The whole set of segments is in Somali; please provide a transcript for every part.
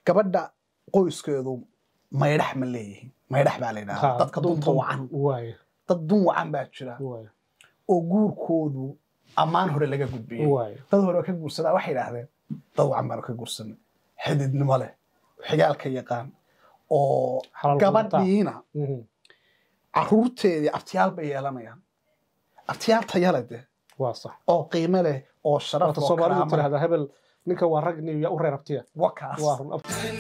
gabadha qoyskeedu maydhax ma leeyihiin maydhax baa la yidhahdaa dadka dunta wacan waay dad dun wacan baa jira waay oo guurkoodu ammaan hore laga gudbiyey waay dad hore oo ka guursadaa waxay idhaahdeen dad wacan baanu ka guursanay xididnimo leh xigaalka yaqaan oo Xalaal gabadhiina Mhm. caruurteedii abtiyaal bay yeelanayaan abtiyaal tayale de waa sax oo qiime leh oo sharaf horta oo soomaalidu karaamo leh. tirahdaa hebel ninka waa rag nin yaa u reer abtiya wakaas waa run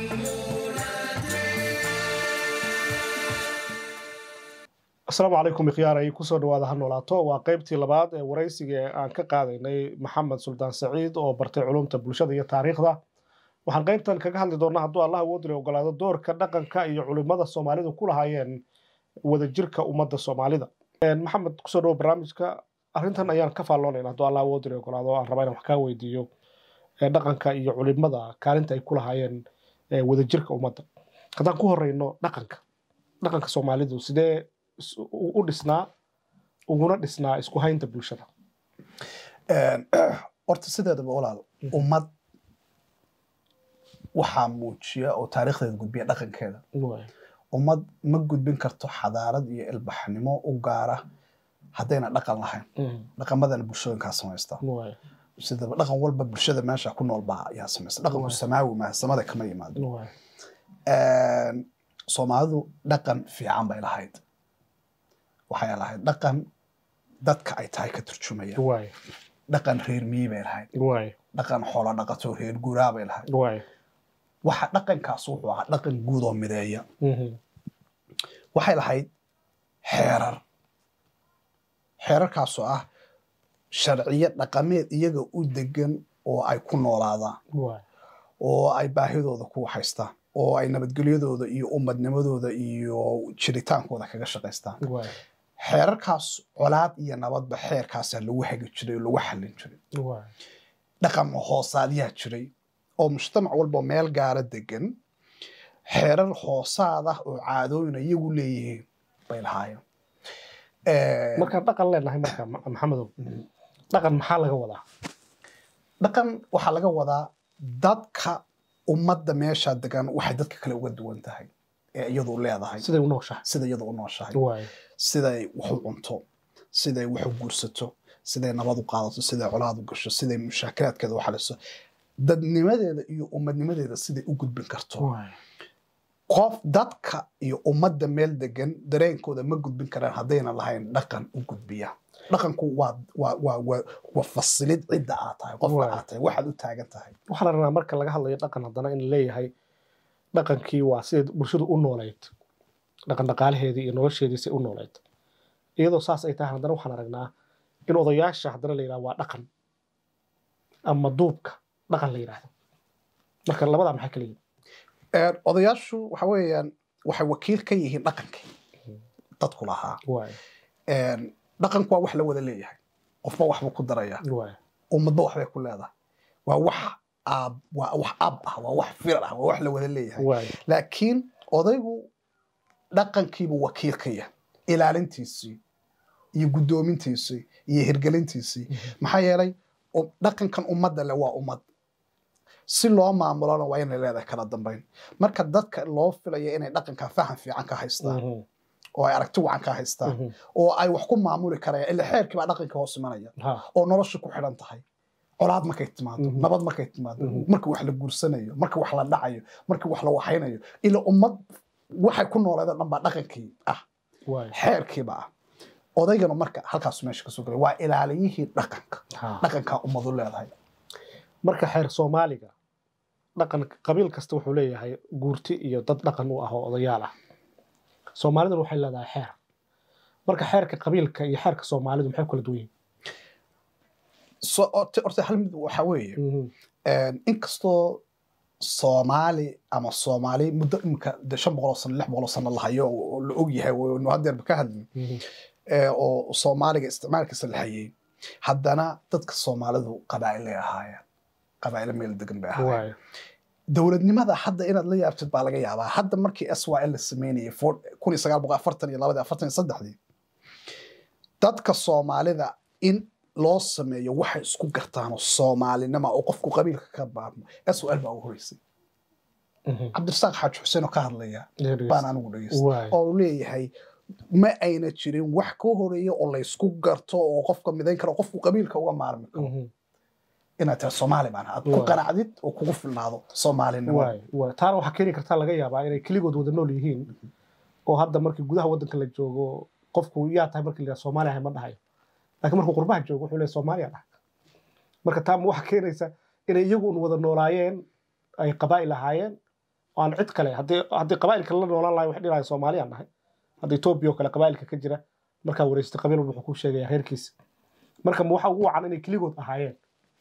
asalaamu calaykum ikhyaaray kusoo dhawaada ha noolaato waa qaybtii labaad ee waraysiga ee aan ka qaadaynay maxamed suldaan saciid oo bartay culumta bulshada iyo taariikhda waxaan qaybtan kaga hadli doonaa hadduu allah awoodile ogolaado doorka dhaqanka iyo culimada soomaalidu ku lahaayeen wadajirka ummadda soomaalida maxamed kusoo dhawo barnaamijka arrintan ayaan ka faalloonayna hadduu allah awoodile ogolaado oo aan rabaa inaan wax kaa weydiiyo ee dhaqanka iyo culimada kaalinta ay ku lahaayeen ee wadajirka ummadda haddaan ku horeyno dhaqanka dhaqanka soomaalidu sidee is- u u dhisnaa uguna dhisnaa isku haynta bulshada horta sideedaba walaal ummad waxaa muujiya oo taariikhdeeda gudbiya dhaqankeeda ummad ma gudbin karto xadaarad iyo ilbaxnimo u gaara haddayna dhaqan lahayn dhaqamadana bulshooyinkaa samaysta sidaba dhaqan walba bulshada meesha ku nool baa ayaa samaysta dhaqanku samaawi maaha samada kama yimaado soomaalidu dhaqan fiican bay lahayd waxay lahayd dhaqan dadka ay tahay ka turjumaya dhaqan reer miyi bay lahayd dhaqan xoolo dhaqato reer guuraa bay lahayd waxa dhaqankaas wuxuu ahaa dhaqan guud oo mideeya waxay lahayd xeerar xeerarkaasoo ah sharciyo dhaqameed iyaga u degan oo ay ku noolaadaan oo ay baahidooda ku haystaan oo ay nabadgelyadooda iyo ummadnimadooda iyo jiritaankooda kaga shaqaystaan xeerarkaas colaad iyo nabadba xeerkaasaa lagu hagi jiray oo lagu xallin jiray dhaqan hoosaadyaa jiray oo mujtamac walba meel gaara degan xeerar hoosaad ah oo caadooyina iyagu leeyihiin bay lahaayeen markaan dhaqan leenahay marka Ma- maxamedow dhaqan maxaa laga wadaa dhaqan waxaa laga wadaa dadka ummadda meesha degan waxay dadka kale uga duwan tahay ee iyadu leedahay siday u nooshahay sida iyadu u nooshahay waay siday wax u cunto siday wax u guursato siday nabad u qaadato siday colaad u gasho siday mushaakilaadkeeda u xaliso dadnimadeeda iyo ummadnimadeeda siday u gudbin karto qof dadka iyo ummadda meel degan dareenkooda ma gudbin karaan haddayna lahayn dhaqan u gudbiya dhaqanku waa waa waa waa waa fasilid cidda aad tahay qofka Waay. aad tahay waxaad u taagan tahay waxaa la rabaa marka laga hadlayo dhaqan haddana in la leeyahay dhaqankii waa siday bulshadu u nooleyd dhaqan dhaqaalaheedii iyo nolosheedii say u nooleyd iyadoo saas ay tahay haddana waxaan aragnaa in odayaasha haddana la yidhaha waa dhaqan ama duubka dhaqan la yidhaahdo marka labadaa maxay kala yihin Een, odayaashu waxa weeyaan waxay wakiil ka yihiin dhaqankii dadku lahaa waay Een, dhaqanku waa wax la wada leeyahay qofba waxbuu ku daraya waay ummadba waxbay ku leedahay waa wax aab waa wax ab ah waa wax fir ah waa wax la wada leeyahay waay laakiin odaygu dhaqankiibuu wakiil ka yahay ilaalintiisii iyo guddoomintiisii iyo hirgelintiisii maxaa yeelay u- dhaqankan ummadda le waa ummad si loo maamulona waa inay leedahay kala dambayn marka dadka loo filaya inay dhaqanka faham fiican ka haystaan Mhm, oo ay aragti wacan ka haystaan mhm. oo ay wax ku maamuli karayaan ila xeerkii baa dhaqanka hoos imanaya Ha, oo nolosha ku xidhan tahay colaad markay timaado Mhm. nabad markay timaado Mhm. marka wax la guursanayo marka wax la dhacayo marka wax la waxaynayo ila ummad waxay ku nooleedoo dhan baa dhaqankii ah waay xeerkiiba ah odaygana marka halkaasu meesha kasoo galay waa ilaaliyihii dhaqanka Ha. dhaqankaa ummadu leedahay marka xeer soomaaliga dhaqan qabiil kasta wuxuu leeyahay guurti iyo dad dhaqan u ah oo odayaal ah soomaaliduna waxay leedahay xeer marka xeerka qabiilka iyo xeerka soomaalidu maxay kala duwan So- orta orta hal mid waxaa weeye yihiin een, inkastoo soomaali ama soomaali muddo imika de shan boqol oo sano lix boqol oo sano la hayo oo oo la og yahay waynu haddeerba ka hadlin Mhm. ee, oo soomaaliga isticmaalkiisa la hayay haddana dadka soomaalidu qabaa'ilay ahaayeen qabaa'ilo meel degan bay ahaayeen waay dowladnimada hadda inaad la yaabtid baa laga yaabaa hadda markii s y l la sameynayay for- kun iyo sagaal boqol afartan iyo labadii afartan iyo saddexdii dadka soomaalida in loo sameeyo waxay isku gartaanoo soomaalinima oo qofku qabiilka ka baarmo s y l baa u horeysay cabdirasaaq xaaji xuseen oo ka hadlaya baan anigu dhegeysta Waay. oo uu leeyahay ma ayna jirin wax ka horeeya oo laysku garto oo qofka midayn karo qofku qabiilka uga maarmi karo Mhm. inaad tira soomaali baan aad ku Waay. qanacdid oo kugu filnaado soomaalinimo waay waay taana waxaa keeni kartaa laga yaabaa inay keligood wada nool yihiin oo hadda markii gudaha waddanka la joogo qofku yaa tahay markii la yidhaha soomaali ahay ma dhahayo laakiin markuu qurbaha joogo wuxuu leeyahay soomaaliya dhahay marka taa ma waxaa keenaysa inay iyagu un wada noolaayeen ay qabaa'il ahaayeen oo aan cid kale haddii haddii qabaa'ilka la noolaan lahay wax dhinaaya soomaaliyaan nahay hadda etoobiya oo kale qabaa'ilka ka jira markaa wareystay qabiil walba wuxuu ku sheegaya reerkiisa marka ma waxa ugu wacan inay keligood ahaayeen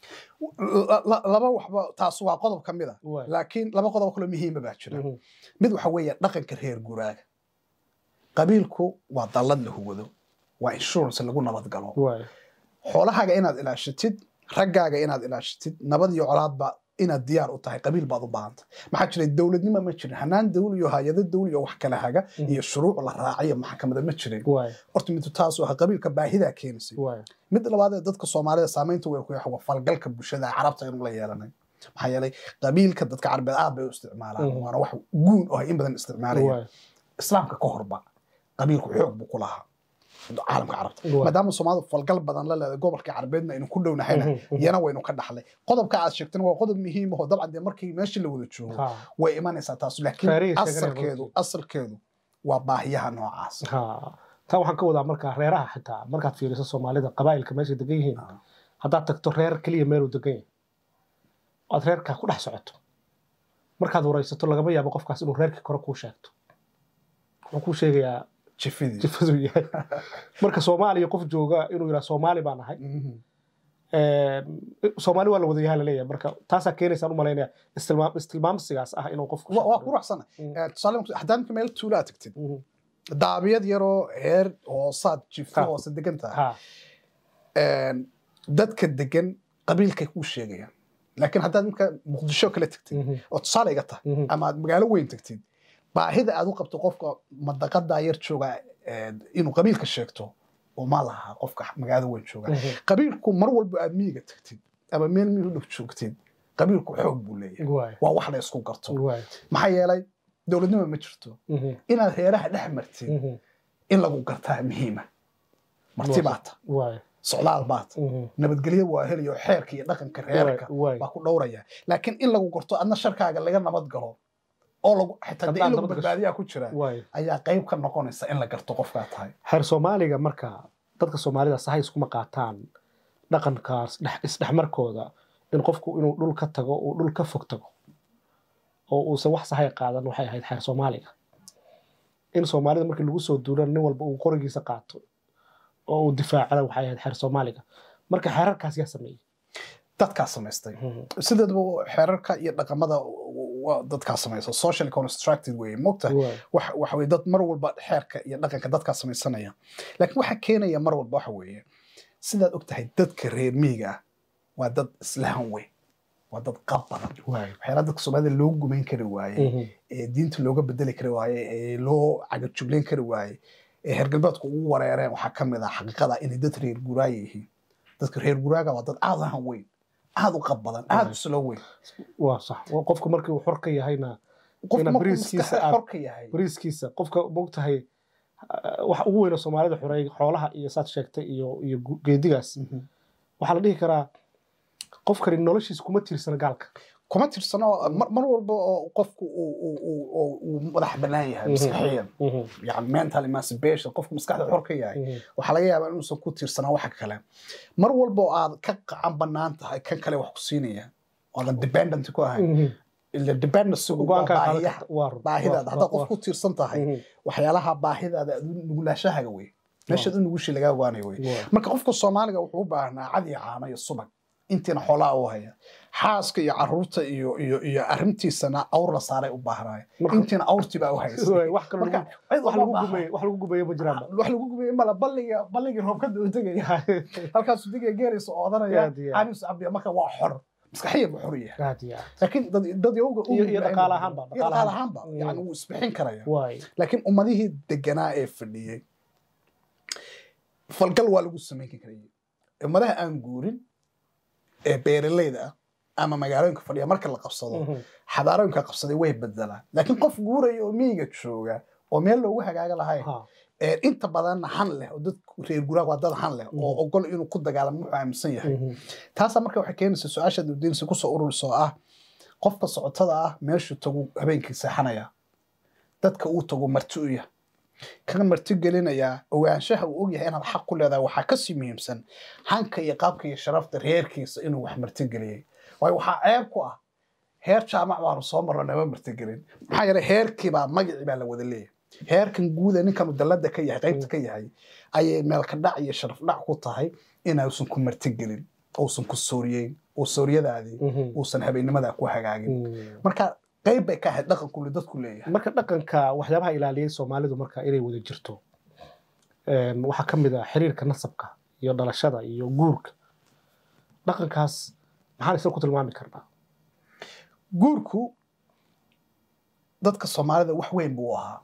La- la- laba waxba taas waa qodob ka mid a Waay. laakiin laba qodob kaloo muhiima baa jira Mhm. mid waxa weeye dhaqanka reer guraaga qabiilku waa dallad la hugado waa insurance lagu nabad galo waay xoolahaaga inaad ilaashatid raggaaga inaad ilaashatid nabad iyo colaadba inaad diyaar u tahay qabiil baad u baahanta maxaa jiray dowladnimo ma jirin hanaan dawli iyo hay-ado dawli iyo wax kala haga iyo shuruuc la raacayo maxkamada ma jirin waay horta midu taasu aha qabiilka baahidaa keenaysay waay mid labaad ee dadka soomaalida saamaynta weyn ku yahay waa falgalka bulshada carabta inuu la yeelanay maxaa yeelay qabiilka dadka carabeed aad bay u isticmaalaan Mhm. waana wax guun oo ay in badan isticmaalayaan waay islaamka ka horba qabiilku xoog buu ku lahaa caalamka carabta Waay. maadaama soomaalidu falgal badan la leedahay gobolka carabeedna aynu ku dhownahayna Mhm, mhm. iyana waynu ka dhaxlay qodobka aad sheegtana waa qodob muhiim ahoo dabcan dee markii meeshii la wada joogo Ha. way imanaysaa taas laakiin Taariikh sheeganaya asalkeedu runtii. asalkeedu waa baahiyaha noocaas ha taa waxaan ka wadaa markaa reeraha xitaa markaad fiiriso soomaalida qabaa'ilka meeshay degan yihiin Ah. haddaad tagto reer keliya meeluu degan yahay oad reerkaa ku dhex socoto markaad waraysato lagama yaabo qofkaas inuu reerkii kore kuu sheegto wuxuu kuu sheegayaa jifidii jifaduu yahay marka soomaaliya qof jooga inuu yidhaha soomaali baan ahay Mhm. soomaali waa la wada yahaa laleeyahay marka taasaa keenaysaan u malaynaya istilmaam istilmaamsigaas ah inuu qofku Wa- waa ku raacsana Mm. tusaale haddaan marka meel tuulaa tagtid Mhm. daabiyad yaroo heer hoosaad jifo Ha. hoose degan tahay ha dadka degan qabiilkay kuu sheegayaan laakiin haddaad marka muqdisho kale tagtid Mhm. oo tusaale iga tahay Mhm. ama aad magaalo weyn tagtid baahida aad u qabto qofka madaqadaa yar jooga eh, inuu qabiilka sheegto oo ma laha qofka magaalada weyn jooga Mhm. qabiilku mar walba aad miyiga tagtid ama meel miyi u dhow joogtid qabiilku xoog buu leeyahay waay waa wax la isku garto waay maxaa yeelay dowladnimo ma jirto Mhm. inaad reeraha dhex martid Mhm. in lagu gartaa muhiima marti Waa- baata waay socdaal baata Mhm. nabadgelyo waa helayo xeerka iyo dhaqanka reerka waay baa ku dhowraya laakiin in lagu garto adna sharkaaga laga nabad galo oo lagu xitaa dee in Haddaan lagu nabad gasho. badbaadiyaa ku jira waay ayaa qayb ka noqonaysa in la garto qofkaa tahay xeer soomaaliga marka dadka soomaalida sahay iskuma qaataan dhaqankaas dhex- isdhexmarkooda in qofku inuu dhul ka tago uu dhul ka fog tago oo uusan wax sahay qaadan waxay ahayd xeer soomaaliga in soomaalida markii lagu soo duulan nin walba uu qorigiisa qaato oo uu difaacana waxay ahayd xeer soomaaliga marka xeerarkaas yaa sameeyey dadkaa samaystay sideedaba xeerarka iyo dhaqamada waa dadkaa samaysa social constructed weye mogta Waay. wax waxa weye dad mar walba xeerka iyo dhaqanka dadkaa samaysanaya laakiin waxa keenaya mar walba waxa weeye sidaad og tahay dadka reer miyiga ah waa dad islahan weyn waa dad qab badan Waay. waxyaala dadka soomaalida loo gumayn kari waaye Mhm. ee diinta looga bedeli kari waaye ee loo cagajuglayn kari waaye ee reer galbeedku ugu wareereen waxaa ka mid ah xaqiiqada inay dad reer guraaga yihiin dadka reer guraaga waa dad aad u han weyn aad u qab badan aad u silo weyn waa sax Waa qofku markii uu xor ka yahayna qofku Inaad markuu bariiskiisa maskaxda aad- xor ka yahay bariiskiisa qofka mogtahay waxa ugu weyna soomaalida xoreey xoolaha iyo saad sheegtay iyo iyo gu- geedigaas Mhm. waxaa la dhihi karaa qofkani noloshiisa kuma tiirsana gaalka kuma tirsano mar mar walba oo qofku uu- uu- uu- uu- uu madax bannaan yahay Mhm. maskaxiyan yani mental emancipation qofku maskaxda xor ka yahay waxaa laga yaabaa inuusan ku tiirsanaa waxa kale mar walba oo aad ka qacan bannaan tahay kan kale wax ku siinaya oodan dependent ku ahayn ila dependencygu waa go-aankaa qaadan baahiyaha karta waa run. baahidaada Waa- haddaad qof waa- ku tiirsan tahay Mhm. waxyaalaha baahidaada aad u nugulaashahaga wey meeshaad u nugushi lagaa ogaanayo wey waa- marka qofka soomaaliga wuxuu u baahnaa cad iyo caano iyo subag intiina xoolaa u haya xaaska iyo caruurta iyo iyo iyo arrintiisana awr la saaray u baahnaayo Marka- intiina awrtii baa u haysay Waay, wax kaloo marka lagu- cid wax uma lagu baahan. gumeeyo wax lagu gumeeyo ma jiraanba wax lagu gubeyey mala balliga balligii roobkada uu tegaya halkaasuu degaya geeraysa oodanaya Aad iyo aad. caanisu cabiya marka waa xor maskaxiyan buu xor yahay aad iyo aad. laakiin dad dad yowga u Iyo- iyo nugul dhaqaale ayna- ahaanba, iyo dhaqaale dhaqaale ahaan. ahaanba Mm. yani wuu isbixin karaya waay laakiin ummadihii deganaa ee fadhiyey falgal waa lagu samayn karayay ummadaha aan guurin ee beeralayda ah ama magaalooyinka fadhiya marka la qabsado xadaarooyinka qabsaday way bedelaan laakiin qof guuraya oo miyiga jooga oo meel loogu hagaaga lahayn inta badanna han leh oo dad reer guraag waa dad han leh oo ogol inuu ku dagaalamo wuxuu aaminsan yahay taasaa marka waxay keenaysaa su-aasha dawdiinsi kusoo ururiso ah qofka socotada ah meeshuu tagu habeenkii seexanaya dadka uu tago marti u yah kan marti gelinayaa ogaanshaha uu ogyahay inaad xaq ku leedahay waxaa kasii muhiimsan hanka iyo qaabka iyo sharafta reerkiisa inuu wax marti geliyey waayo waxaa ceeb ku ah heer jaamac baanu soo marno nama martigelin maxaa yeelay heerkiibaa magacii baa la wada leeyahay heerkan guuda ninkanu dallada ka yahay qaybta ka yahay ayay meelka dhac iyo sharaf dhac ku tahay inuusan ku martigelin uusan ku sooriyeyn oo sooriyadaadii uusan habeennimadaa ku hagaagin marka qayb bay ka ahayd dhaqankule dadku leeyahay marka dhaqanka waxyaabaha ilaaliyay soomaalidu marka inay wada jirto waxaa ka mid ah xiriirka nasabka iyo dhalashada iyo guurka dhaqankaas maxaan isla ku tilmaami karnaa guurku dadka soomaalida wax weyn buu ahaa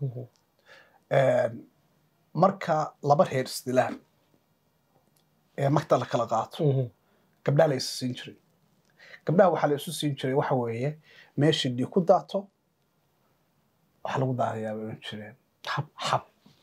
marka laba reer isdilaan ee magta la kala qaato gabdhaha la isu siin jiray gabdhaha waxaa la isu siin jiray waxa weeye meeshii dhiig ku daato waxaa lagu daadayaa bay ohan jireen xab xab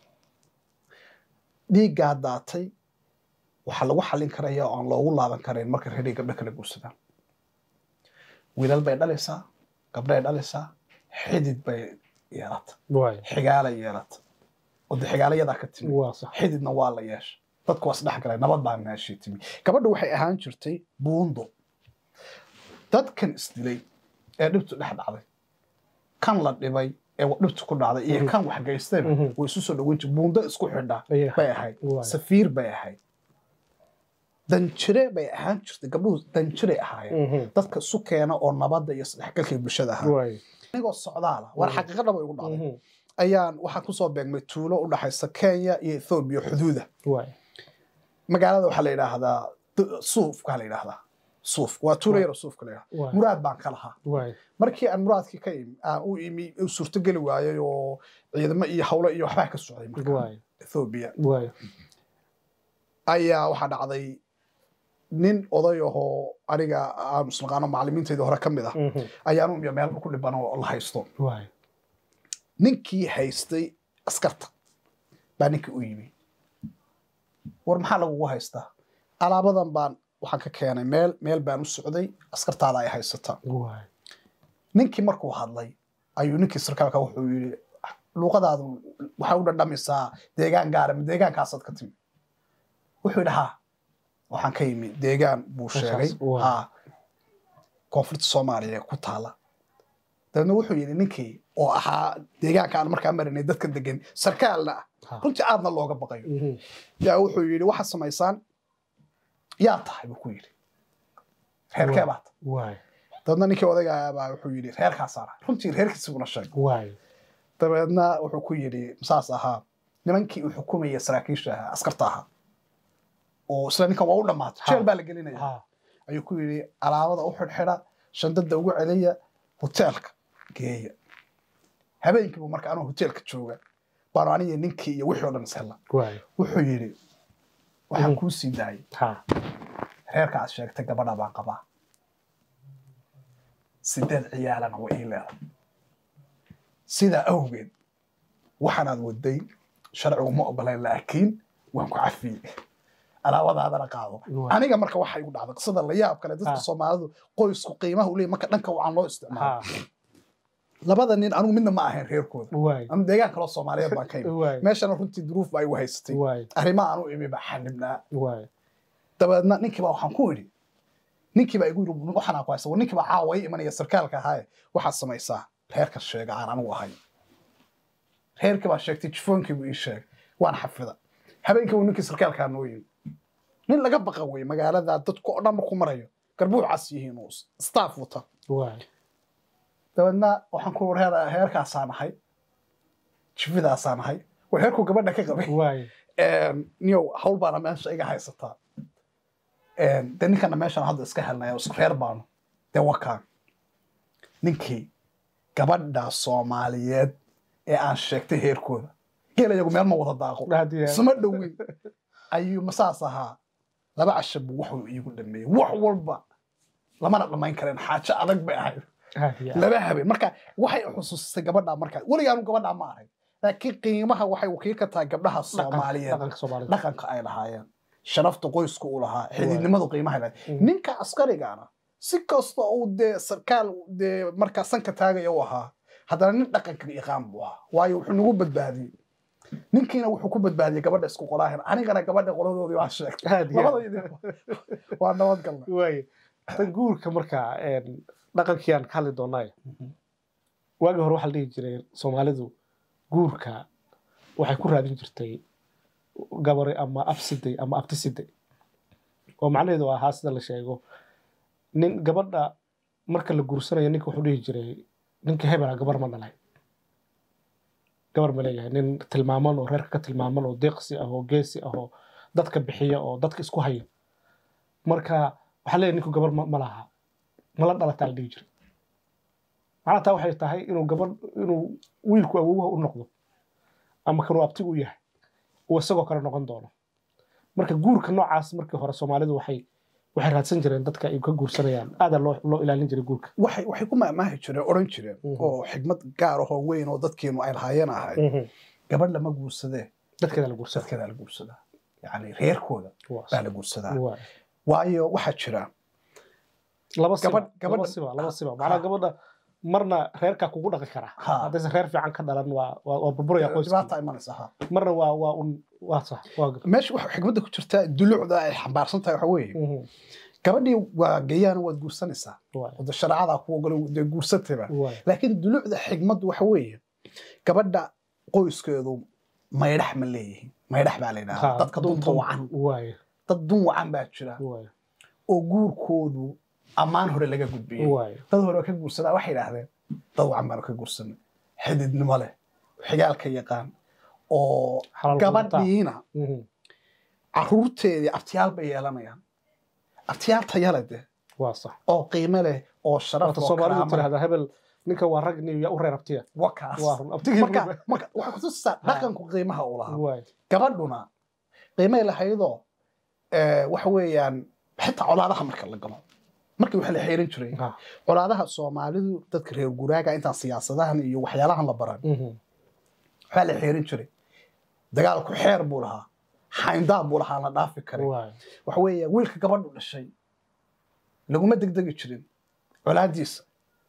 dhiiggaa daatay waxaa lagu xallin karaya oo aan loogu laaban karayn marka reeray gabdho kala guursadaan wiilal bay dhalaysaa gabdhay dhalaysaa xidid bay yeelata xigaalay yeelata oo de xigaalayadaa ka timi xididna waa la yeesha dadku waa isdhex galay nabad baa meeshii timi gabadha waxay ahaan jirtay buundo dadkan isdilay ee dhibtu dhex dhacday kan la dhibay ee dhibtu ku dhacday iyo kan wax gaystayba way isu soo dhoweyn jir buundo isku xidha bay ahayd safiir bay ahayd danjire bay ahaan jirtay gabdhuhu danjiray ahaayeen dadka isu keena oo nabadda iyo isdhexgalkay bulshada ahaa anigoo socdaala war xaqiiqa dhaba igu dhacday ayaan waxaan kusoo beegmay tuulo u dhaxaysa kenya iyo ethoobiya xuduuda magaalada waxaa la yidhaahdaa suufka la yidhaahdaa suuf waa tuulo yaro suufka la yidhahdaa muraad baan ka lahaa markii aan muraadkii ka imi aan u imi u suurtogeli waayay oo ciidamo iyo hawlo iyo waxbaa ka socday marka ethoobiya ayaa waxaa dhacday nin oday ahoo aniga aanu isnaqaano macallimiintayda hore ka mid ah ayaanu imiya meel ku dhiban oo la haysto ninkii haystay askarta baa ninkii u yimi war maxaa lagugu haystaa alaabadan baan waxaan ka keenay meel meel baan u socday askartaada ay haysataa ninkii markuu hadlay ayuu ninkii sarkaalka wuxuu yidhi luuqadaadu waxay u dhadhamisaa deegaan gaara ma deegaankaasaad ka timi wuxuu yidhi haa waxaan ka yimi deegaan buu sheegay haa koonfurta soomaaliya ku taala dabeedna wuxuu yidhi ninkii oo ahaa deegaanka aan markaa marinay dadka degan sarkaalna ah runtii aadna looga baqayo yaa wuxuu yidhi waxaad samaysaan yaa tahay buu ku yidhi reerkee baa tahay dabeedna ninkii odaygaabaa wuxuu yidhi reerkaasaana runtii reerkiisi buna sheegay dabeedna wuxuu ku yidhi saas ahaa nimankii uu xukumaya saraakiisha ahaa askarta ahaa oo isla ninkan waa u dhammaatay jeel baa la gelinaya ayuu ku yidhi alaabada u xidhxidha shandada ugu celiya hoteelka geeya habeenkiibu marka anuu hoteelka jooga baanu aniga ninkii iyo wixii o dhan ishella wuxuu yidhi waxaan kuu sii daayay reerka aad sheegtay gabadha baan qabaa sideed ciyaalana way ii leedahay sidaa awgeed waxaanaad waday sharcigu ma ogolayn laakiin waan ku cafiyey alaabadaadana qaado aniga marka waxa igu dhacday qisada la yaab kale dadka soomaalidu qoysku qiimaha u leeyahy marka dhanka wacan loo isticmaalo labada nin anigu midna ma ahayn reerkooda ama deegaan kaloo soomaaliyeed baan ka imi meeshana runtii duruuf baa igu haysatay arrimaha aan u imi baa xanibnaa dabeedna ninkiibaa waxaan ku idhi ninkiibaa igu yidhi waxaan ku haysta ninkiibaa caawa ii imanaya sarkaalka ahaaye waxaad samaysaa reerka sheega aan anigu ahay reerkii baa sheegtay jifoonkiibu ii sheegay waan xafida habeenkii buu ninkii sarkaalkaa noo yimi nin laga baqa wey magaalada dadku oo dhan markuu marayo garbuuc cas yihiin oo staff wata dabeedna waxaan ku reer heerkaasaa nahay jifidaasaa nahay waa heerkuu gabadha ka qabay niyow hawl baana meesha iga haysataa dee ninkana meeshan hadda iska helnaya isku reer baanu dee wakaan ninkii gabadha soomaaliyeed ee aan sheegtay heerkooda geel iyagu meel ma wada daaqo isma dhowin ayuu masaas ahaa laba casha buu wuxuu iigu dhameeyey wax walba lamana dhammayn kareen xaajo adag bay ahayd laba habeen marka waxay xusuusisay gabadha markaa weligaanu gabadha ma arag laakiin qiimaha waxay wakiil ka tahay gabdhaha soomaaliyeed dhaqanka ay lahaayeen sharafta qoysku u lahaa xididnimadu qiimaha lahayd ninka askarigana si kasta uu dee sarkaal dee markaa sanka taagaya u ahaa haddana nin dhaqanka yaqaan buu ahaa waayo wuxuu nagu badbaadiyey ninkiina wuxuu ku badbaadiyey gabadha isku qolaahin anigana gabadha qoladoodii waa sheegtay waa nabadgalna waay tan guurka markaa dhaqankii aan ka hadli doonaayo waagii hore waxaa la dhihi jiray soomaalidu guurka waxay ku raadin jirtay gabari ama absiday ama abtisiday oo macnaheedu ahaa sida la sheego nin gabadha marka la guursanayo ninka wuxuu dhihi jiray ninka hebela gabar ma dhalay gabar ma leeyahay nin tilmaaman oo reerka ka tilmaaman oo deeqsi ah oo geesi ah oo dadka bixiya oo dadka isku haya marka waxaa leeyahay ninku gabar ma laha mala dhalataa la dhihi jiray macnaha taa waxay tahay inuu gabar inuu wiilku awowha u noqdo ama kanuu abtigu u yahay uu isagoo kale noqon doono marka guurka noocaas markii hore soomaalidu waxay waxay raadsan jireen dadka ay ka guursanayaan aadaa loo loo ilaalin jiray guurka waxay waxay ku maamaahi jireen odhan jireen oo xigmad gaar ahoo weyn oo dadkeenu ay lahaayeen ahay gabadh lama guursadee dadkeeda la guursada dadkeeda la guursadaa yacni reerkooda baa la guursadaa waayo waxaa jira laba siba laba siba laba siba macnaha gabadha marna reerkaa kugu dhaqi karaa haddaysan reer fiican ka dhalan waa waa burburaya qoyskiibaata imanaysa ha marna waa waa un waa sax waa meesha waxa xigmadda ku jirta dulucda ay xambaarsan tahay waxa weeye gabadhii waa gayaan waad guursanaysaa wada shareecadaa ku ogolo dee guursatayba laakiin dulucda xigmaddu waxa weeye gabadha qoyskeedu maydhax ma leeyihin maydhax baa la yidhahdaa dadka dunta wacan dad dun wacan baa jira oo guurkoodu ammaan hore laga gudbiyey dad hore ka guursadaa waxay idhaahdeen dad wacan baanu ka guursanay xididnimo leh xigaalka yaqaan oo gabadhiina caruurteedii abtiyaal bay yeelanayaan abtiyaal tayale de oo qiime leh oo sharaf soomaalidu tirahdaa hebel ninka waa rag niyo yaa u reer abtiya wakaas marka waxay kutusisaa dhaqanku qiimaha uu lahaa gabadhuna qiimay lahaydoo waxa weeyaan xitaa colaadaha marka la galo markii waxa la xeerin jiray colaadaha soomaalidu dadka reer guraaga intaan siyaasadahan iyo waxyaalahan la baran waxaa la xeerin jiray dagaalku xeer buu lahaa xayndaab buu lahaa la dhaafi karay waxa weeye wiilka gabadhu dhashay laguma degdegi jirin colaadiisa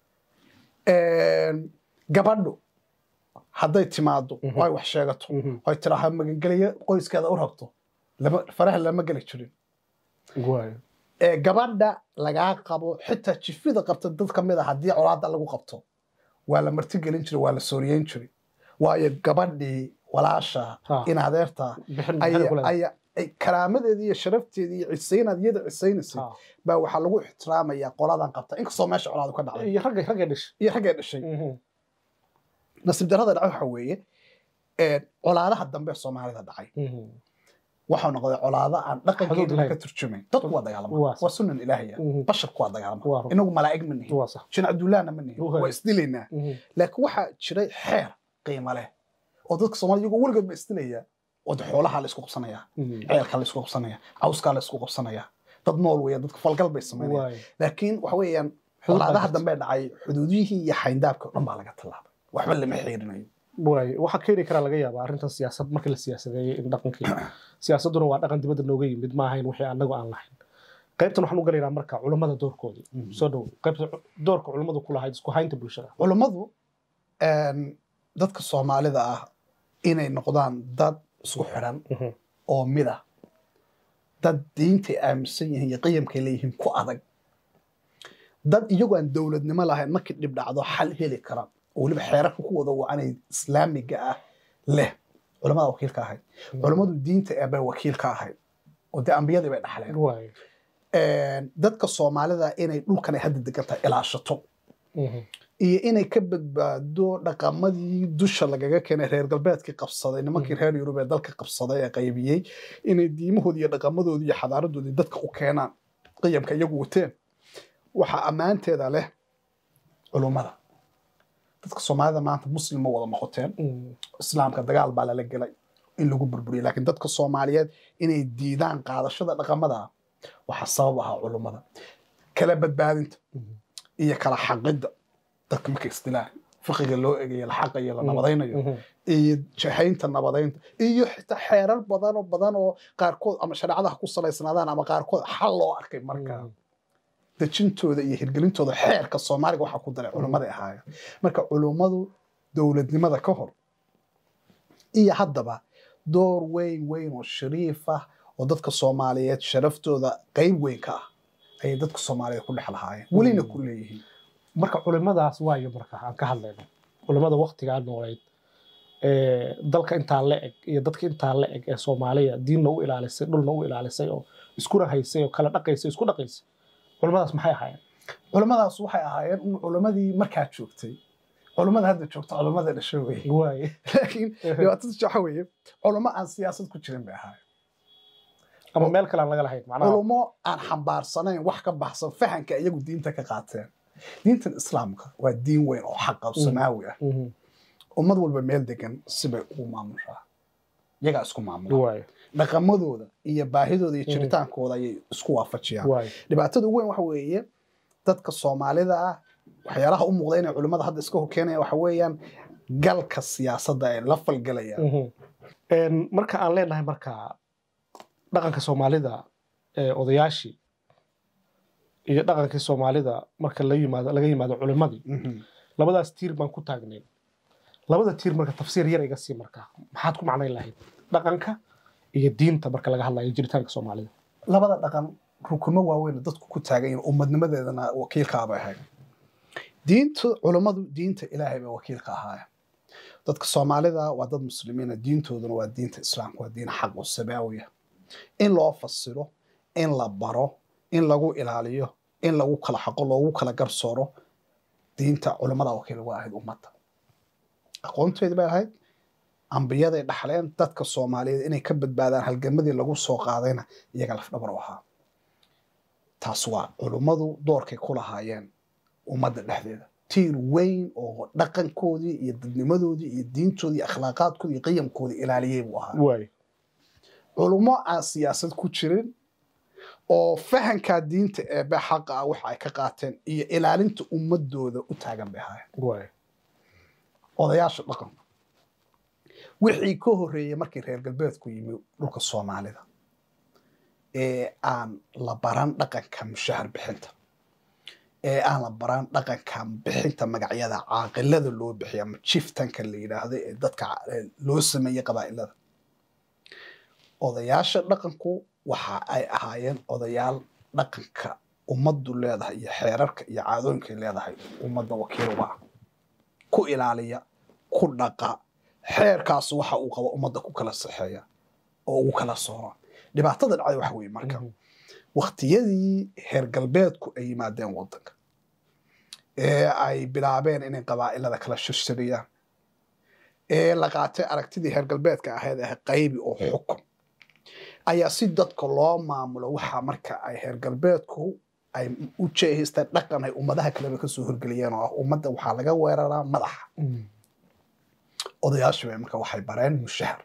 gabadhu hadday timaado oo ay wax sheegato oo ay tiraaha magangeliyo qoyskeeda u rabto faraha lama geli jirin gabadha lagaa qabo xitaa jifida qabta dad ka mid a haddii colaada lagu qabto waa la martigelin jiray waa la sooriyeyn jiray waayo gabadhii walaasha in adeerta karaamadeedii iyo sharafteedii iyo cisaynaad iyada cisaynaysay baa waxaa lagu ixtiraamayaa qoladan qabta inkastoo meesha colaadu ka dhacday iyo raggay raggay dhashay iyo raggay dhashay nasiib darrada dhacay waxa weeye colaadaha dambe soomaalida dhacay waxau noqday colaado aan dhaqankeeduna ka turjumayn dadku waa dagaalama waa sunan ilaahiya basharku waa dagaalama inagu malaa'ig ma nihin jin cabdullahna ma nihin waa isdilaynaa laakiin waxaa jiray xeer qiimo leh oo dadka soomaalida iyagoo weligood ba isdilayaa wada xoolaha la isku qabsanayaa ceelkaa la isku qabsanayaa cawskaa la isku qabsanayaa dad nool weya dadka falgal bay samaynayaan laakiin waxa weeyaan colaadaha dambe dhacay xuduudiyihii iyo xayndaabka o dhan baa laga tallaabay waxba lama xiirinayo waay waxaa keeni karaa laga yaabaa arrintan siyaasad markii la siyaasadeeyey in dhaqankii siyaasadduna waa dhaqan dibadda nooga yimid ma ahayn wixii anagu aan lahayn qaybtan waxaan u galaynaa marka culummada doorkoodii soo dhow qaybta doorka culummadu ku lahayd isku haynta bulshada culummadu dadka soomaalida ah inay noqdaan dad isku xidhan oo mid ah dad diintay aaminsan yihiin iyo qiyamkay leeyihiin ku adag dad iyagoo aan dowladnimo lahayn markii dhib dhacdo xal heli kara oo weliba xeerarka ku wada wacanay islaamiga ah leh culamada wakiil ka ahayd culammadu diinta eebay wakiil ka ahayd oo dee ambiyadii bay dhaxleen dadka soomaalida inay dhulkan ay hadda degan tahay ilaashato iyo inay ka badbaado dhaqamadii dusha lagaga keenay reer galbeedkii qabsaday nimankii reer yurub ee dalka qabsaday ee qaybiyey inay diimahoodii iyo dhaqamadoodii iyo xadaaradoodii dadka u keenaan qiyamka iyagu wateen waxaa ammaanteeda leh culummada dadka soomaalida maanta muslim ma wada noqoteen islaamka dagaal baa lala gelay in lagu burburiyo laakiin dadka soomaaliyeed inay diidaan qaadashada dhaqamada waxaa sabab ahaa culummada kala badbaadinta iyo kala xaqidda dadka marka isdilaan fiqiga loo egayo la xaqayo la nabadaynayo iyo jahaynta nabadaynta iyo xitaa xeerar badan oo badan oo qaarkood ama shareecadaha ku salaysnaadaan ama qaarkood xal loo arkay markaa dejintooda iyo hirgelintooda xeerka soomaaliga waxaa ku daray culimmaday ahaayeen marka culummadu dowladnimada ka hor iyo haddaba door weyn weyn oo shariif ah oo dadka soomaaliyeed sharaftooda qayb weyn ka ah ayay dadka soomaaliyeed ku dhex lahaayeen welina ku leeyihiin marka culimadaas waayo marka aan ka hadlayno culimada waktigaa nooleyd dalka intaa la eg iyo dadka intaa la eg ee soomaaliya diinna u ilaalisay dhulna u ilaalisay oo iskuna haysay oo kala dhaqaysay isku dhaqaysay culimadaas maxay ahaayeen culimmadaas waxay ahaayeen un culimmadii markaa joogtay culimmada hadda joogta culimmada dhasho weye waaye laakiin dhibaatada waxa weeye culummo aan siyaasad ku jirin bay ahaayeen ama meel kale aan laga lahayn macnaha culummo aan xambaarsanayn wax ka baxsan fahanka iyagu diinta ka qaateen diintan islaamka waa diin weyn oo xaqa samaawi ah ummad walba meel degan sibay ugu maamushaa iyagaa isku maamula waaye dhaqamadooda iyo baahidooda iyo jiritaankooda ayay isku waafajiyaan waaye dhibaatada ugu weyn waxa weeye dadka soomaalida ah waxyaalaha u muuqda inay culimmada hadda iska horkeenayaan waxa weeyaan galka siyaasadda ay la falgelayaan marka aan leenahay marka dhaqanka soomaalida ee odayaashii iyo dhaqankii soomaalida marka la yimaado laga yimaado culimadii labadaas tiir baan ku taagnayn labada tiir marka tafsiir yar iga sii marka maxaad ku macnayn lahayd dhaqanka iyo diinta marka laga hadlayo jiritaanka soomaalida labada dhaqan rukumo waaweyn oo dadku ku taagan yihiin ummadnimadeedana wakiilkaabay ahayd diinta culummadu diinta ilaahay bay wakiilka ahaayeen dadka soomaalida waa dad muslimiina diintooduna waa diinta islaamka waa diin xaq oo samaawiya in loo fasiro in la baro in lagu ilaaliyo in lagu kala xaqo loogu kala garsooro diinta culummada wakiil uga ahayd ummadda aqoonteedii bay ahayd ambiyaday dhaxleen dadka soomaaliyeed inay ka badbaadaan halgamadii lagu soo qaadayna iyaga lafdhabar u ahaa taas waa culummadu doorkay ku lahaayeen ummadda dhexdeeda tiir weyn oo dhaqankoodii iyo dadnimadoodii iyo diintoodii iyo akhlaaqaadkoodii iyo qiyamkoodii ilaaliyey buu ahaa waaye culummo aan siyaasad ku jirin oo fahankaa diinta eebe xaqa ah waxa ay ka qaateen iyo ilaalinta ummadooda u taagan bay ahaayeen waaye odayaasha dhaqanka wixii ka horreeyey markii reer galbeedku yimi dhulka soomaalida ee aan la baran dhaqanka mushahar bixinta ee aan la baran dhaqanka bixinta magacyada caaqilada loo bixiya ama jiftanka la yidhaahdo ee dadka loo sameeyey qabaa'ilada odayaasha dhaqanku waxa ay ahaayeen odayaal dhaqanka ummaddu leedahay iyo xeerarka iyo caadooyinkay leedahay ummadda wakiil uga ah ku ilaaliya ku dhaqa xeerkaas waxa uu qabo ummadda ku kala saxeeya oo ugu kala soora dhibaatada dhacday waxa weeye marka waktiyadii heer galbeedku ay yimaadeen waddanka ee ay bilaabeen inay qabaa'ilada kala shirshiriyaan ee la qaatay aragtidii heer galbeedka ahayd ah qaybi oo xukun ayaa si dadka loo maamulo waxa marka ay heer galbeedku ay u jeehaystaan dhaqan ay ummadaha kaleba kasoo horgeliyeen oo ah ummadda waxaa laga weeraraa madaxa odayaashu bay marka waxay bareen mushahar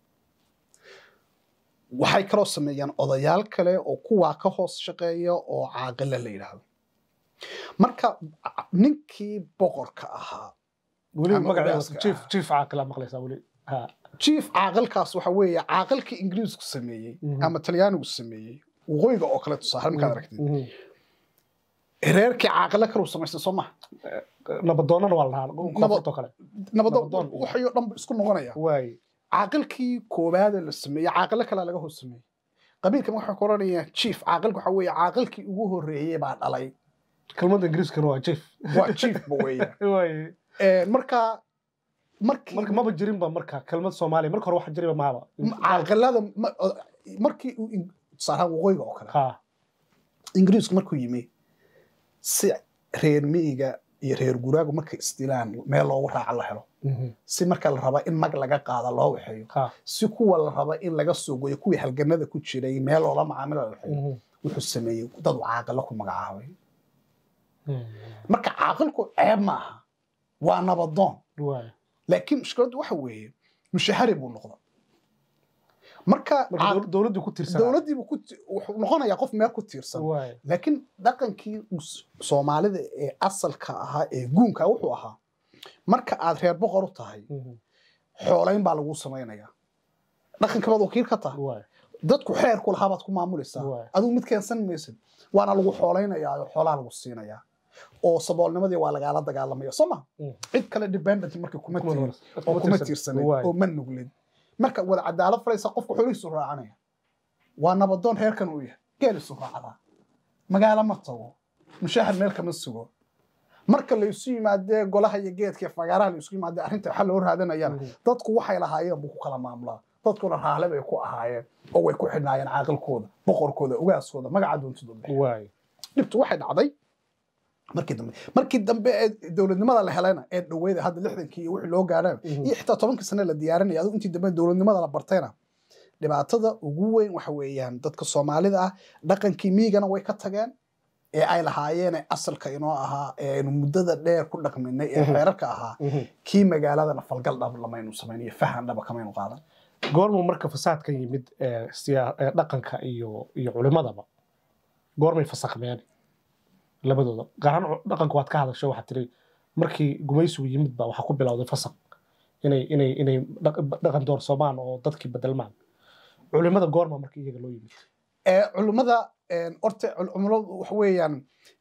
waxay kaloo sameeyaan odayaal kale oo kuwaa ka hoos shaqeeya oo caaqilo la yidhaahdo marka ninkii boqorka ahaa weli Ama magaceeda ogaaska jiif ah. jiif caaqilaa maqlaysaa weli ha jief caaqilkaas waxa weeye caaqilkii ingiriisku sameeyey Mhm. ama talyaanigu sameeyey waqooyiga oo kale tusaale markaad aragtid Mhm. reerkii caaqilo kaleu samaystay soo maha nabadoonnana waa la dhahaa koonfurtoo kale nabado Nabadoon. waxayoo dhan ba isku noqonaya waaye caaqilkii koowaade la sameeyey caaqilo kalea laga hoos sameeyey qabiilkan waxaa ku oranaya chief caaqilka waxa weeye caaqilkii ugu horreeyey baa dhalay kelmadda ingiriiskana waa jiif waa chief ba weeyaan waaye Eh, marka markii marka maba jirinba marka kelmad soomaaliya marka hore wax jiriba mahaba caaqilada ma- o- markii uu in- tusaale ahaan waqooyiga oo kale ha ingiriisku markuu yimi si reer miyiga iyo reer guraagu markay isdilaan meel loogu raaca la helo Mhm. si marka la raba in mag laga qaada loo waxeeyo ha si kuwa la raba in laga soo goyo kuwii halganada ku jiray meel loola macaamila la waxeeyo Mhm. wuxuu sameeyey dad uu caaqilo ku magacaabay Mhm. marka caaqilku ceeb maaha waa nabadoon waaye laakiin mushkiladdu waxa weeye mushahari buu noqda marka marka ca- dowl- dowladdii ku tirsan dowladdiibu ku ti- wuxuu noqonayaa qof meel ku tiirsan laakiin dhaqankii s- soomaalida ee asalka ahaa ee guunka wuxuu ahaa marka aad reer boqor u tahay xoolayn baa lagu samaynayaa dhaqanka baad wakiil ka tahay dadku xeer ku lahaa baad ku maamulaysaa Waay. adigu mid keensan maysid waana lagu xooleynayaa oo xoolaa lagu siinayaa oo saboolnimadii waa lagaala dagaalamaya soo ma Mm. cid kale dependent markii kuma Kuma tihin tiirsan. oo kuma tiirsan. tiirsanin Waay. oo ma nuglin marka wada cadaalad falaysa qofku xoolihiisu raacanaya waa nabadoon reerkan uu yahay geelisu raacdaa magaalo ma tago mushahar meel kama sugo marka la isu yimaadee golaha iyo geedka iyo fagaaraha la isu yimaadee arrinta waxa loo raadanayana Mhm. dadku waxay lahaayeen buu ku kala maamulaa dadkuna raale bay ku ahaayeen oo way ku xidhnaayeen caaqilkooda boqorkooda ogaaskooda magaca doontooda bixi Waay. dhibtu waxay dhacday markii dambe markii dambe ee dowladnimada la helayna ee dhaweyda hadda lixdankii iyo wixii loo gaareen Mhm. iyo xitaa tobankii sane la diyaarinaya adigu intii dambe dowladnimada la bartayna dhibaatada ugu weyn waxa weeyaan dadka soomaalida ah dhaqankii miigana way ka tageen ee ay lahaayeen ee asalka inoo ahaa ee aynu muddada dheer ku dhaqminay ee Mhm. xeerarka ahaa Mhm. kii magaaladana falgal dhab lamaynu samayn iyo fahan dhaba kamaynu qaadan goormuu marka fasaadkan yimid ee siyaa- ee dhaqanka iyo iyo culimadaba goormay fasakmeen labadooda gaar ahaan cu- dhaqanka waad ka hadashay waxaad tiri markii gumaysigu yimid baa waxaa ku bilowday fasaq inay inay inay dhaq- dhaqan doorsoomaan oo dadkii bedelmaan culimada goorma marka iyaga loo yimid ee culummada een, horta cul- culummadu waxa weeyaan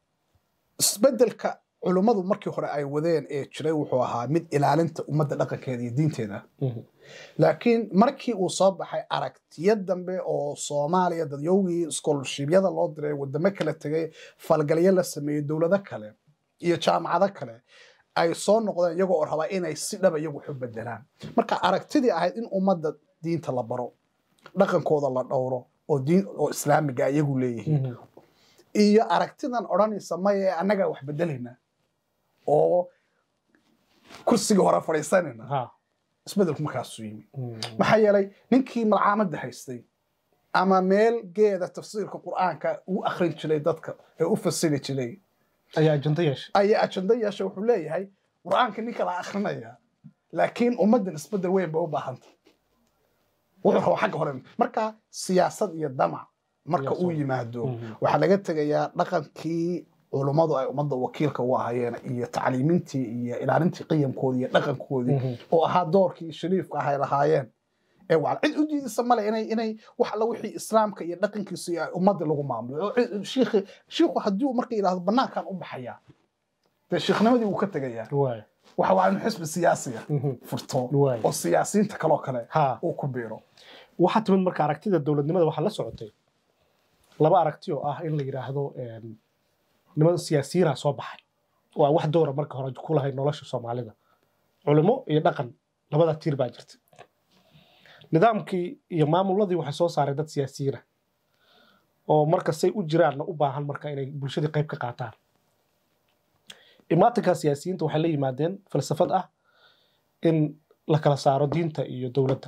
isbedelka culummadu markii hore ay wadeen ee jiray wuxuu ahaa mid ilaalinta ummadda dhaqankeeda iyo diinteeda Mhm. laakiin markii uu soo baxay aragtiyo dambe oo soomaaliya dadyowgii scholarshipyada loo diray wadamo kala tegay falgalyo la sameeyey dowlado kale iyo jaamacado kale ay soo noqdeen iyagoo oo rabaa inay si dhaba iyagu waxu bedelaan marka aragtidii ahayd in ummadda diinta la baro dhaqankooda la dhowro oo diin oo islaamiga iyagu leeyihiin Mhm. iyo aragtidan odhanaysa maye annagaa wax bedelayna oo kursigii hore fadhiisanayna Ha. isbedelku markaasuu yimi Mhm. maxaa yeelay ninkii malcaamadda haystay ama meel geeda tafsiirka qur'aanka u akhrin jiray dadka ee u fasiri jiray ayaa ajanta yeeshay ayaa ajando yeesha wuxuu leeyahay qur'aanka ninka la akhrinaya laakiin ummaddan isbedel weyn bay u baahanta wuxuu rabaa xagga hore marka siyaasad iyo damac marka Siyaasad. uu yimaado Mhm. waxaa laga tegayaa dhaqankii culummadu ay ummadda wakiilka u ahayeen iyo tacliimintii iyo ilaalintii qiyamkoodii iyo dhaqankoodii Mhm. oo ahaa doorkii shariifka ah ay lahaayeen ee waa cid u diidisa male inay inay wax alla wixii islaamka iyo dhaqankiisa iyo ummadda lagu maamulo oo cid- shiikhi shiikhu haddii uu marka yidhaahdo banaankan u baxaya dee shiikhnimadii wuu ka tegayaa Waay. waxa waa inuu xisbi siyaasiya Mhm. furto Waay. oo siyaasiyiinta kaloo kale Ha. uu ku biiro waxaa timid marka aragtida dowladnimada waxaa la socotay laba aragti oo ah in la yidhaahdo em, niman siyaasiyiinaa soo baxay waa wax doora marka hore ku lahay nolosha soomaalida culimo iyo dhaqan labada tiir baa jirta nidaamkii iyo maamuladii waxay soo saareen dad siyaasiyiina oo marka say u jiraanna u baahan marka inay bulshadii qayb ka qaataan imaatinka siyaasiyiinta waxay la yimaadeen falsafad ah in la kala saaro diinta iyo dowladda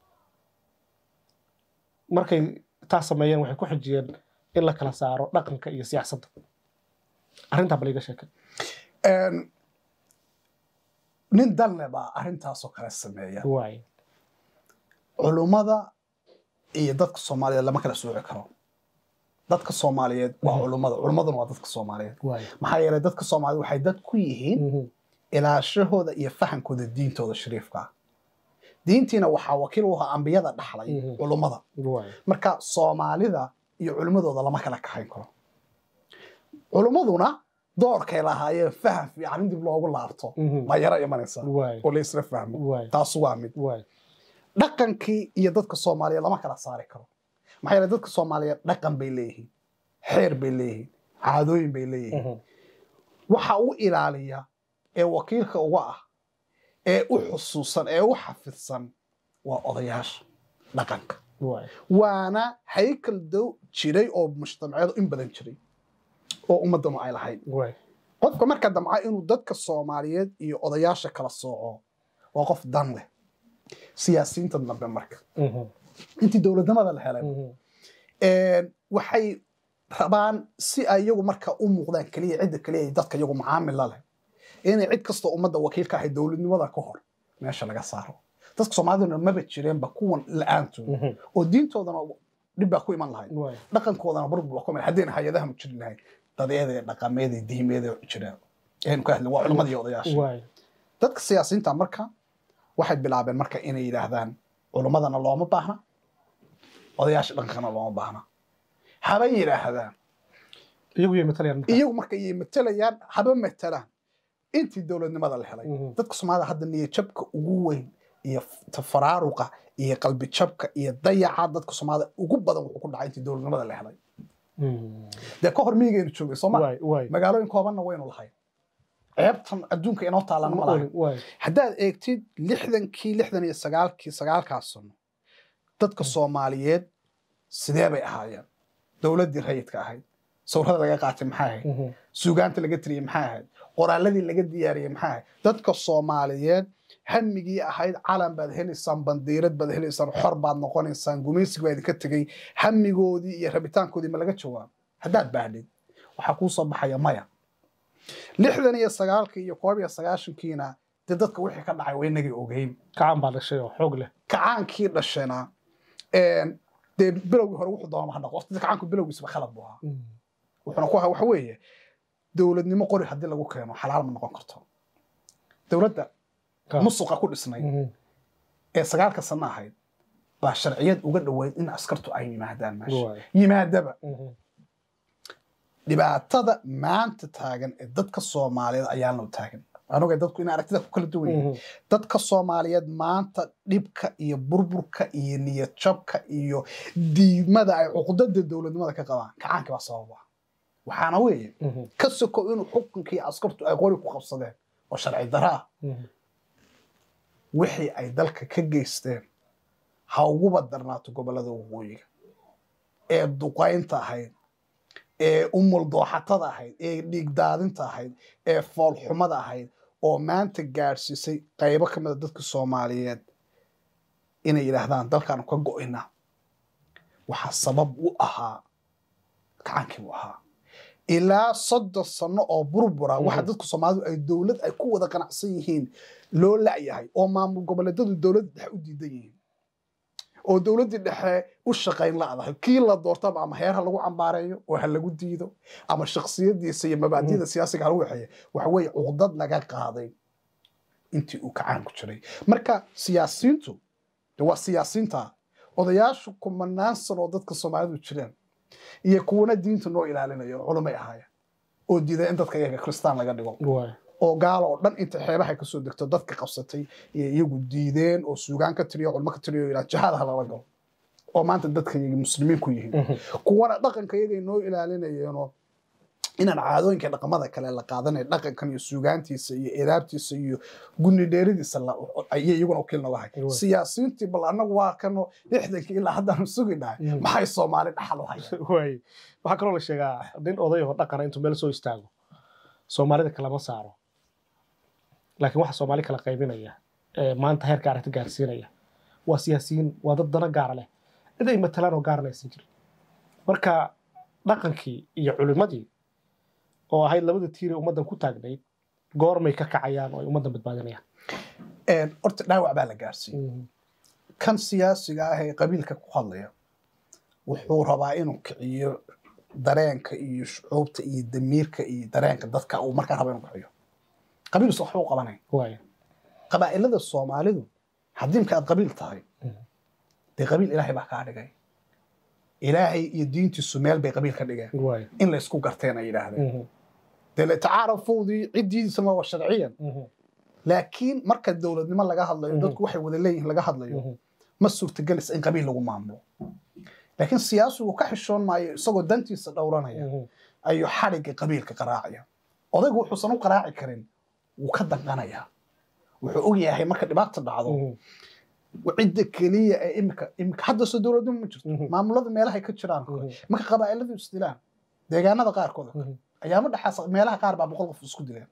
markay taas sameeyeen waxay ku xijiyeen in la kala saaro dhaqanka iyo siyaasadda arrintaa bal iga sheekay Een, nin danle baa arrintaasoo kale sameeya waay culummada iyo dadka soomaaliyeed lama kala sooci karo dadka soomaaliyeed waa culummada culummaduna waa dadka soomaaliyeed waay maxaa yeelay dadka soomaaliyeed waxay dad ku yihiin ilaashahooda iyo fahankooda diintooda shariifka ah diintiina waxaa wakiil u ahaa ambiyada dhaxlay Mhm. culummada waay marka soomaalida iyo culimmadooda lama kala kaxayn karo culummaduna doorkay lahaayeen faham fiican in dib loogu laabto Mhm. baa yaro imanaysa waay oo la isla fahmo waay taas waa mid waay dhaqankii iyo dadka soomaaliyeed lama kala saari karo maxaa yeelay dadka soomaaliyeed dhaqan bay leeyihiin xeer bay leeyihiin caadooyin bay leeyihiin Mhm. waxa u ilaaliya ee wakiilka uga ah ee u xusuusan ee u xafidsan waa odayaasha dhaqanka waay waana haykal dow jiray oo mujtamacyadu in badan jiray oo ummaddanu ay lahayd waay qofka marka damca inuu dadka soomaaliyeed iyo odayaasha kala sooco waa qof dan leh siyaasiyiinta dambe marka Mhm. intii dowladnimada la helay Mhm. een, waxay rabaan si ay iyagu marka u muuqdaan keliya cidda keliya ay dadka iyagu macaamil la leh inay cid kastoo ummadda wakiilka ahay dowladnimada ka hor meesha laga saaro dadka soomaaliduna maba jireenba kuwan la-aantood oo diintoodana dhib baa ku iman lahayd dhaqankoodana burbur baa ku iman haddayna hay-adaha jiri lahayd dadeeda dhaqameeda diimeeda jireen aynu ka hadlin waa culimmada iyo odayaasha dadka siyaasiyiinta marka waxay bilaabeen marka inay yidhaahdaan culimmadana looma baahna odayaasha dhaqankana looma baahna haba yidhaahdaan iyagu marka iyay matalayaan haba matalaan intii dowladnimada la helay dadka soomaalida hadda niyajabka ugu weyn iyo tafaraaruqa iyo qalbi jabka iyo dayaca dadka soomaalida ugu badan wuxuu ku dhacay intii dowladnimada la helay dee ka hor miyigaynu joogay sooma magaalooyin koobanna waynu lahayn ceebtan adduunka inoo taalana ma lahayn haddaad eegtid lixdankii lixdan iyo sagaalkii sagaalkaas sano dadka soomaaliyeed sidee bay ahaayeen dowladdii rayidka ahayd sawirada laga qaatay maxay ahayd suugaanta laga tiriyey maxay ahayd qoraaladii laga diyaariyey maxay ahayd dadka soomaaliyeed hamigii ahayd calan baad helaysaan bandiirad baad helaysaan xor baad noqonaysaan gumaysiga baa idinka tegey hamigoodii iyo rabitaankoodii ma laga jawaabo haddaad baahdid waxaa kuu soo baxaya maya lixdan iyo sagaalkii iyo koob iyo sagaashankiina dee dadka wixii ka dhacay waa inagay ogeyn kacaan baa dhashay oo xoog leh kacaankii dhashayna dee bilowgii hore wuxuu doonama ha dhaqo waqtida kacaanku bilowgiisaba khalad buu ahaa wuxuuna ku ahaa waxa weeye dowladnimo qori haddii lagu keeno xalaal ma noqon karto dowladda musuqa ku dhisnay ee sagaalka sano ahayd baa sharciyad uga dhoweyd in askartu ay yimaadaan meesha yimaadaba dhibaatada maanta taagan ee dadka soomaaliyeed ayaan loo taagan anuga dadku in aragtida ku kala duwan yihiin dadka soomaaliyeed maanta dhibka iyo burburka iyo niyad jabka iyo diimada ay cuqdada dowladnimada ka qabaan kacaanki baa sababa waxaana weeye ka soko inuu xukunkii askartu ay qori ku qabsadeen oo sharci dara ah wixii ay dalka ka geysteen ha uguba darnaato gobollada waqooyiga ee duqaynta ahayd ee umuldooxatada ahayd ee dhiigdaadinta ahayd ee foolxumada ahayd oo maanta gaadhsiisay qaybo ka mida dadka soomaaliyeed inay yidhaahdaan dalkaanu ka go'ina waxaa sabab u ahaa kacaankii u ahaa ilaa soddon sano oo burbura waxa dadka soomaalidu ay dowlad ay ku wada qanacsan yihiin loo la'yahay oo maamul goboleedyadu dowladda dhexe u diidan yihiin oo dowladdii dhexe u shaqayn la'dahay kii la doortaba ama heer ha lagu cambaareeyo oo ha lagu diido ama shaksiyadiisa iyo mabaadiyada siyaasiga ha lagu waxeeyo waxa weeye cuqdad laga qaaday intii uu kacaanku jiray marka siyaasiyiintu de waa siyaasiyiinta odayaashu kumanaan sano oo dadka soomaalidu jireen iyo kuwana diinta noo ilaalinayo culumay ahaayeen oo diiday in dadka iyaga kristaan laga dhigo oo gaalo oo dhan inta xeebaha kasoo degto dadka qabsatay iyo iyagu diideen oo suugaan ka tiriyo culmo ka tiriyo ilaa jihaada ha lala galo oo maanta dadka iyaga muslimiin ku yihiin kuwana dhaqanka iyagay noo ilaalinayeenoo inaan caadooyinka dhaqamada kale la qaadanay dhaqankan iyo suugaantiisa iyo edaabtiisa iyo guni dheeridiisa ayay iyaguna wakiil nooga hay siyaasiyiintii bal annagu waa kano lixdankii ilaa haddaanu sugi dhahay maxay soomaali dhaxal u hayaan waxaa kaloo la sheegaa nin oday oo dhaqana intuu meel soo istaago soomaalida kalama saaro laakiin waxa soomaali kala qaybinaya maanta heerka aragti gaarsiinaya waa siyaasiyiin waa dad dana gaara leh cid ay matalaan oo gaarana aysan jirin marka dhaqankii iyo culimmadii oo ahayd labada tiir ee ummaddan ku taagnayd goormay ka kacayaan oo ay ummaddan badbaadinayaan horta dhaawac baa la gaarsiiyey kan siyaasiga ah ee qabiilka ku hadlaya wuxuu rabaa inuu kiciyo dareenka iyo shucuubta iyo damiirka iyo dareenka dadka uu markaa raba inuu kiciyo qabiilus waxba u qabanayn qabaa'ilada soomaalidu haddii imka aad qabiil tahay dee qabiil ilaahay baa kaa dhigay ilaahay iyo diintiisu meel bay qabiil ka dhigeen in la isku garteen ay yidhaahdeen dee tacaarafowdii ciddiisama waa sharciyan laakiin marka dowladnimo laga hadlayo dadku waxay wada leeyihiin laga hadlayo ma suurtagelaysa in qabiil lagu maamulo laakiin siyaasigu ka xishoon maayo isagoo dantiisa dhowranaya ayuu xadhigga qabiilka qaraacaya odaygu wuxuusan u qaraaci karin wuu ka danqanayaa wuxuu og yahay marka dhibaata dhacdo cidda keliya ee imika imika hadda soo dowladnimo ma jirto maamulada meelahay ka jiraan marka qabaa'iladu isdilaan deegaanada qaarkood ayaama dhexaas meelaha qaar baa boqol qof isku dileen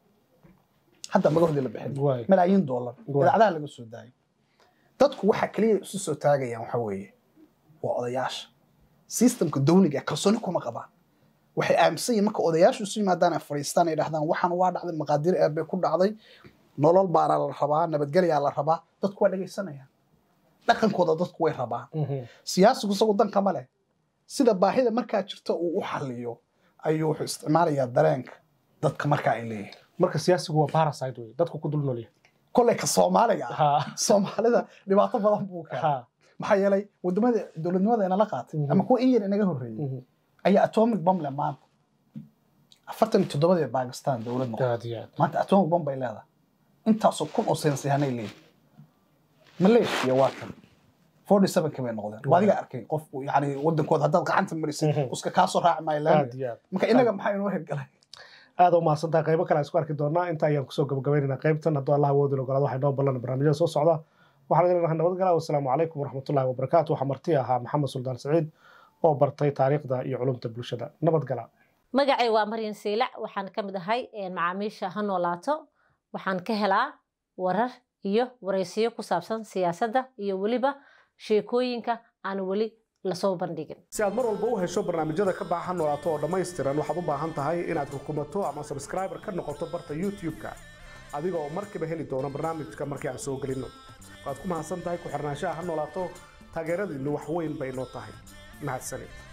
hadda magahoodii la bixin malaayiin doolar idaacadaha laga soo daayay dadku waxa keliya isu soo taagayaan waxa weeye waa odayaasha sistemka dawliga kalsooni kuma qabaan waxay aaminsan yihin marka odayaashu isu yimaadaan ay fadhiistaan ay dhahdaan waxaan waa dhacday maqaadir eebe ku dhacday nolol baana la rabaa nabadgelyaa la rabaa dadku waa dhegaysanayaan dhaqankooda dadku way rabaan siyaasigu isagu danka ma leh sida baahida markaa jirta uu u xaliyo ayuu wuxuu isticmaalayaa dareenka dadka markaa ay leeyihin marka siyaasigu waa parasite wey dadku ku dul noolyahay kolley ka soomaaliga ah Ha, soomaalida dhibaato badan buu keenay ha, maxaa yeelay wadamada dowladnimada inala qaatay Mhm. ama kuwa in yar inaga horreeyey mhm. ayaa atomic bomb leh maanta afartan iyo toddobadii bakistan dowlad noqotay aad iyo aad maanta atomic bomb bay leedahay intaasoo kun oo saynisyahanay leeyihin malaysia waa kan forty sevenka bay noqdeen waa adiga arkay qofku yani wadankooda haddaad gacanta marisay Mhm. uska kaasoo raaci maayo aad laami iyo aad marka inaga maxaa inoo hirgalay aad u mahadsantahay qaybo kale aan isku arki doonaa inta ayaan kusoo gabagabaynaynaa qaybtan hadduu allah awoodin ogolaado waxay noo ballan barnaamijyada soo socda waxaan idin lenahay nabadgala wasalaamu calaykum waraxmatullahi wabarakaatu waxaa marti ahaa maxamed suldaan saciid oo bartay taariikhda iyo culumta bulshada nabadgala magacay waa maryan siilac waxaan ka mid ahay een, macaamiisha ha noolaato waxaan ka helaa warar iyo waraysiyo ku saabsan siyaasadda iyo weliba sheekooyinka aan weli lasoo bandhigin si aad mar walba u hesho barnaamijyada ka baahan noolaato oo dhammaystiran waxaad u baahan tahay inaad rukumato ama subscriber ka noqoto barta youtube-ka adiga oo markiiba heli doona barnaamijka markii aan soo gelinno waad ku mahadsan tahay ku xirnaanshaha ha noolaato taageeradiinnu wax weyn bay noo tahay mahadsanid